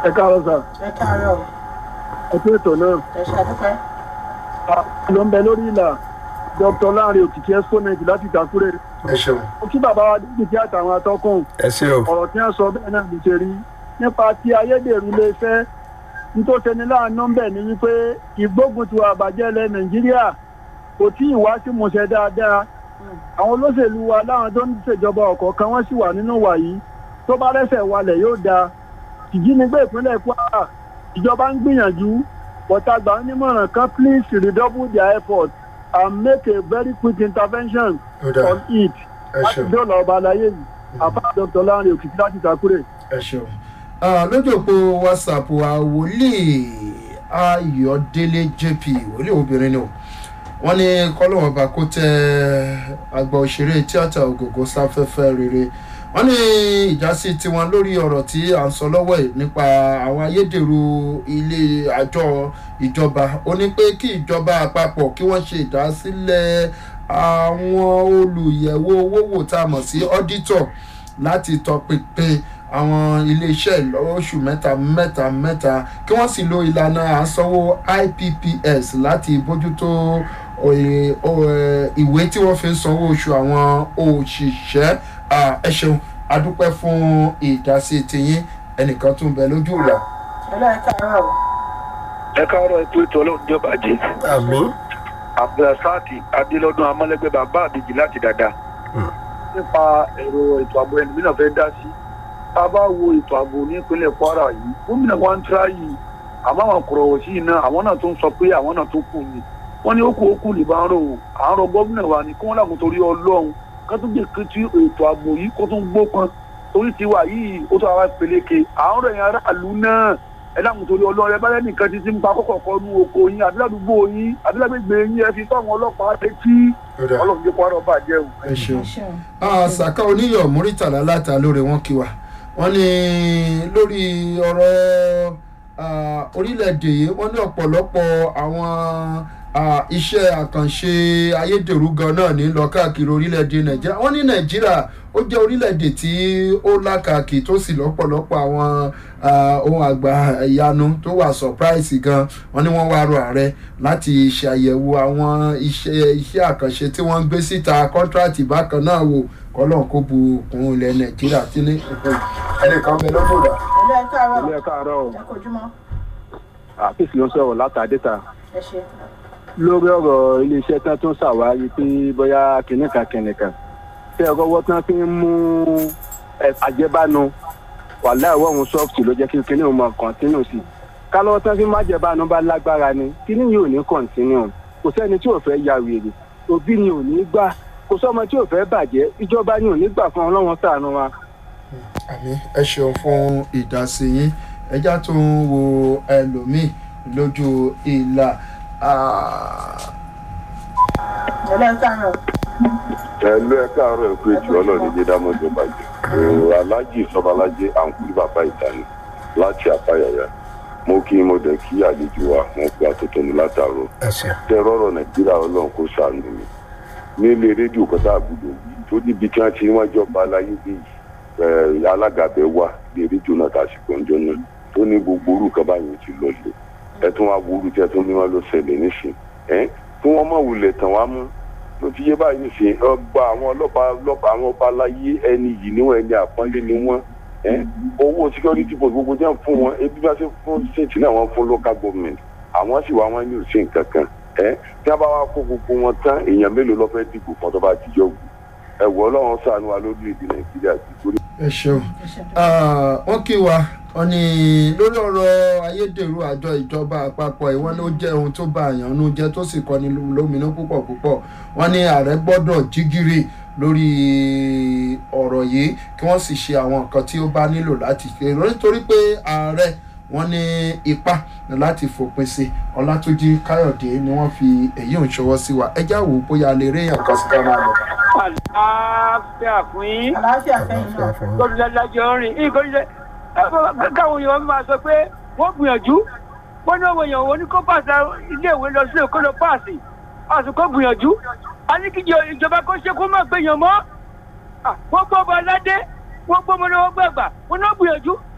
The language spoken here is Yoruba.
ẹ káàárọ̀ sà ẹ káàárọ̀ ẹ tó ètò náà ẹ ṣàdúpẹ́. ló ń bẹ lórí ìlà dr lanre òkìkí exponent láti ìtàkùrẹ ẹ ṣeun kí bàbá wa dídì àtàwọn atọ́kùn ẹ ṣe o ọ̀rọ̀ tí wọ́n sọ bẹ́ẹ̀ náà ló ṣe rí nípa ti ayédèrú iléeṣẹ́ nítòsẹ́ni láàánú ń bẹ̀ ni wípé ìgbógun ti wà bàjẹ́ ilẹ̀ nàìjíríà kò tí ì wá sí mọ̀ṣẹ́ dáadáa àwọn olóṣèlú wa láwọn tó ń ṣèjọba ọ̀kọ̀ọ̀kan wọ́n sì wà nínú wà yìí tó bá rẹ́sẹ̀ walẹ̀ yóò dáa ìjínigbé ìpínlẹ̀ kwara ìjọba ń gbìyànjú bọ̀tàgbà onímọ̀ràn kan please redouble their effort and make a very quick intervention ó dáa on it ẹ láti ṣeun dóòlà ọba aláyé yìí àfa dr lanre òkìkí láti ìtàkùrẹ. ẹ ṣeun Ah, lójú òpó whatsapp wa wòlíì ayọ̀délé jp wòlíì obìnrin ni o wọ́n ní kọ́lọ́wọ́n bá kó tẹ àgbà òṣèré tíátà ògògó sáfẹ́fẹ́ rere wọ́n ní ìjásí tiwọn lórí ọ̀rọ̀ tí à ń sọ lọ́wọ́ yìí nípa àwọn ayédèrú ilé àjọ ìjọba ó ní pé kí ìjọba àpapọ̀ kí wọ́n ṣe ìdásílẹ̀ àwọn olùyẹ̀wò owó wò tá a mọ̀ sí ọ́dítọ̀ láti tọpinpin àwọn iléeṣẹ́ lọ́sù mẹ́ta mẹ́ta mẹ́ta kí wọ́n sì lo ìlànà àsanwó ipps láti bójútó òye- òye- ìwé tí wọ́n fi ń sanwó oṣù àwọn òṣìṣẹ́ Ah, ẹ ṣeun adúpẹ́ fún ìdásí tiyín ẹnìkan tún bẹ lójú ìlà. ẹlọ́ ẹ káàárọ̀ o. ẹ káàárọ̀ ètò ètò ọlọ́run jọba jẹ́ àmì abdulrasaki adélọ́dún amọ́lẹ́gbẹ́ bàbá àbíjì láti dàda nípa ẹ̀rọ ètò ààbò ẹni mìíràn fẹ́ dá sí tá a bá wo ètò ààbò ní ìpínlẹ̀ kwara yìí gómìnà wa ń tíra yìí àmọ́ àwọn kọ̀rọ̀wọ̀ sí iná àwọn náà tó ń sọ pé àwọn náà tó kù ni wọ́n ní ó kú ó kù lè bá ń rò ó à ń rọ gómìnà wa ní kí wọ́n làkùn torí ọlọ́run ká tó jẹ́ kí ètò ààbò yìí kó tún gbópọn torí tiwa yìí ó tó àwa peléke à ń rọ ẹ̀yìn aráàlú náà ẹ dákun torí ọlọ́run ẹ bá lẹ́nu nǹkan títí ń pa kọ́kọ́ kọ́ nu oko yín àdúràdúgbò yín àdúràgbègbè yín ẹ fi fáwọn ọlọ́pàá létí ọlọ́run jẹ́ kó wá rọ́bà jẹ́ o. ẹ ṣeun. ẹ ṣeun. Ah, saka oníyọ̀ muritala láta lórí wọn kí wa wọ́n ní lórí ọ̀rọ̀ ah, orílẹ̀-èdè yìí wọ́n ní ọ̀pọ̀lọpọ̀ àwọn ah, iṣẹ́ àkànṣe ayédèrú gan náà ní lọ káàkiri orílẹ̀-èdè nàìjíríà wọ́n ní nàìjíríà ó jẹ́ orílẹ̀-èdè tí ó lákàkì tó sì lọ́pọ̀lọpọ̀ àwọn ah, ohun àgbà ìyanu tó wà surprise gan wọ́n ní wọ́n wá rọ ààrẹ láti ṣàyẹ̀wò àwọn iṣẹ́ iṣẹ́ àkànṣe tí wọ́n ń gbé síta kọ́ńtrátì bákan náà wò kọ́lọ́n kó bu òkun ilẹ̀ nàìjíríà tí ní ẹnìkan bẹ lọ́dọ̀ rà. ẹlọ́ ẹ káàárọ̀ ilé káàárọ̀ ẹ kojúmọ́ àfíìsì ló ń sọ̀rọ̀ látàdéta ẹ ṣe. lórí ọ̀rọ̀ iléeṣẹ́ tán tó ń ṣàwárí pé bóyá kìnìkan kìnìkan tẹ ọgọ́wọ́ tán fi ń mú ẹ, àjẹbánu wàhálà ìwọ̀ ọ̀hún sọ́ọ̀tì ló jẹ́ kí kíní òun máa kọ̀ntínú sí i kálọ́wọ́ tán fi ń májẹ̀bánu bá lágbára ni kíní yìí ò ní kọ̀ntínú kò sẹ́ni tí ò fẹ́ ya wèrè òbí ni ò ní gbà kò sọ́mọ tí ò fẹ́ bàjẹ́ ìjọba ni ò ní gbà fún ọlọ́run ṣàánú wa. àmì ẹ ṣeun fún ìdásí yín ẹjá tó ń wo ẹlòmíì lójú ìlà Ah, ẹlọ́ ẹ káàárọ̀ ẹlú ẹ káàárọ̀ ẹkú ètò ọlọ́ọ̀ni jẹ́ dámọ́jọ bàjẹ́ èrò alájì sọbalájẹ àǹkúrí bàbá ìtàní láti àpáyàyà mo kí mo dẹ̀ kí àlejò wa wọn gba tuntun ní látàrọ ẹ ṣeun. tẹ rọrọ nàìjíríà ọlọ́run kó sànù mi nílé rédíò kọta àbúrò yìí tó níbi tí wọ́n ti wọ́n jọba aláyé bí ẹ alága bẹ wá ní rédíò náà tàṣìkò ńjọ náà tó ní gbogbo orúkọ báyìí ti lọ lé ẹ tún wá wúrú tí ẹ tún ní wọn lọ ṣẹlẹ̀ nísìn ẹ kí wọ́n mọ̀ wulẹ̀ tàn wá mú ló ti yé báyìí nìsín ọgbà àwọn ọlọ́pàá ọlọ́pàá àwọn ọba aláyé ẹni yìí níwọ̀n ẹni àpọ́nlé ni wọ́n ẹ́ owó security post gbogbo jẹ́ fún wọn ebi bá ṣe fún state náà wọ́n fún local government àwọn sì wá wọn ní òsè nǹkan kan ẹ́ tí wọ́n bá wá kó gbogbo wọn tán èèyàn mélòó ló fẹ́ dìbò fún tó bá jíjọ́ wù ẹ wọ ọlọ́run ṣàánú wa lórílẹ̀‐èdè nàìjíríà ti torí ẹ ṣeun ẹ ṣe. Ah, wọ́n kí wa wọ́n ní lórí ọ̀rọ̀ ayédèrú àjọ ìjọba àpapọ̀ ìwọ́n ló jẹ́ ohun tó bá àyàn nú jẹ́ tó sì kọ́ni lóminú púpọ̀ púpọ̀ wọ́n ní ààrẹ gbọ́dọ̀ jígìrì lórí ọ̀rọ̀ yìí kí wọ́n sì ṣe àwọn nǹkan tí ó bá nílò láti ṣe nítorí pé ààrẹ wọ́n ní ipá láti fòpin sí ọlátúnjí káyọ̀dé ni wọ́n fi èyí ń ṣọwọ́ sí wa ẹjá wò ó bóyá lè rí èèyàn kan sí ká máa lọ. àlàáfíà fún yín àlàáfíà fẹ́yìn náà lọ́dúnlájọ rìn nǹkan ṣe káwọn èèyàn máa sọ pé wọ́n gbìyànjú wọ́n ní àwọn èèyàn wọn ní kó pàṣẹ iléèwé lọ sílé kó lọ páàsì àsìkò gbìyànjú a ní kí ìjọ- ìjọba kó ṣe kó má gbèyàn mọ́ Ah, wọ́n gbọ́ ọba aládé wọ́n gbọ́ ọmọ náà wọ́n gbàgbà wọ́n náà gbìyànjú